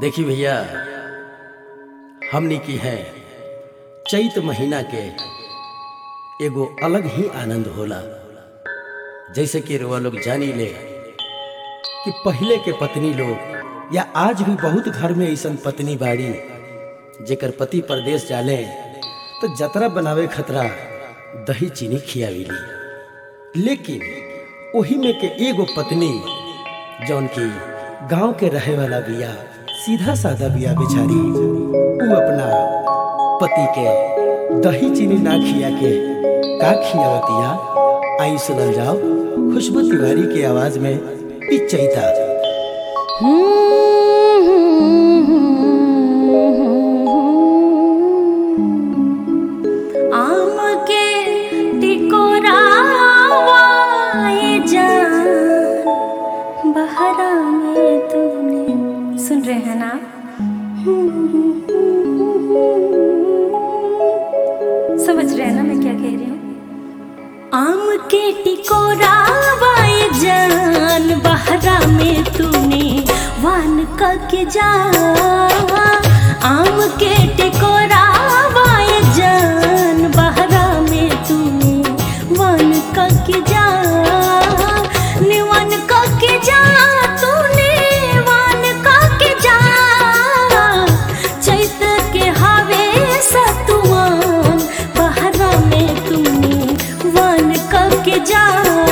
देखी भैया हमनी की है चैत महीना के एगो अलग ही आनंद होला जैसे कि रुआ लोग जानी ले कि पहले के पत्नी लोग या आज भी बहुत घर में ऐसन पत्नी बाड़ी जेकर पति परदेश जाले तो जतरा बनावे खतरा दही चीनी खियाविली लेकिन ओही में के एगो पत्नी जौन की गांव के रहे वाला बिया सीधा साधा बिया बेचारी उ अपना पति के दही चीनी ना खिया के का खियावतिया आई सुनल जाओ खुशबू तिवारी की आवाज में ई चैता आम के टिकोरावाए जान बहरा में तूने सुन रहे हैं ना समझ रहे हैं ना मैं क्या कह रही हूँ आम के टिकोरावाए जान बहरा में तूने वान का के जा आम के टिकोरावाए जान बहरा में तूने वान का के जा निवन का के जा तूने वान का के जा चैत के हवे सतुआन बहरा में तूने वन के जा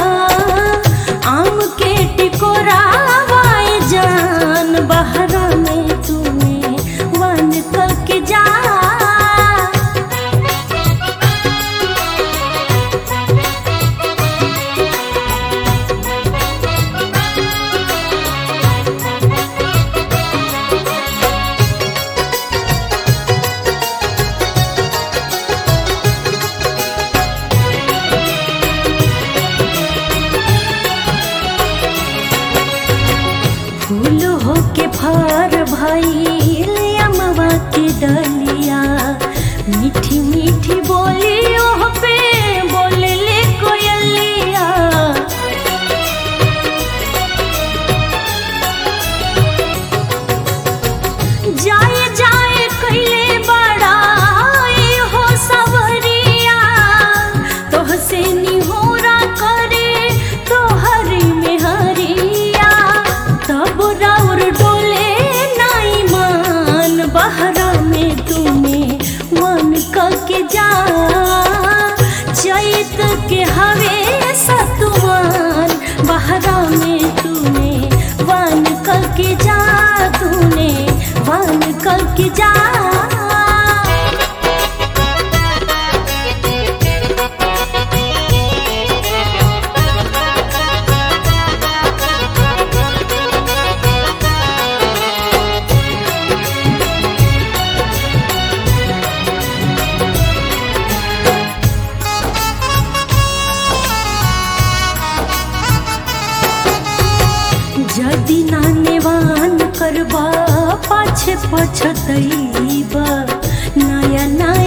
आम के टिकोरावाए जान बहरा में तूने वन के जा फूल होके फर भइल अमवा के डलिया मीठी मीठी बोली ओह पे बोले ले कोयलिया जाए जाए कैले बड़ा हो सवरिया तोह से निहोरा करे तोहरी में हरिया तब राउर डोले नाई मान बहरा में तूने मन के जा चैत के हवे सतुमान बहरा में तूने वन के जा तूने वन के जा जदि नानेवान करबा पाछे पछतैबा नया नया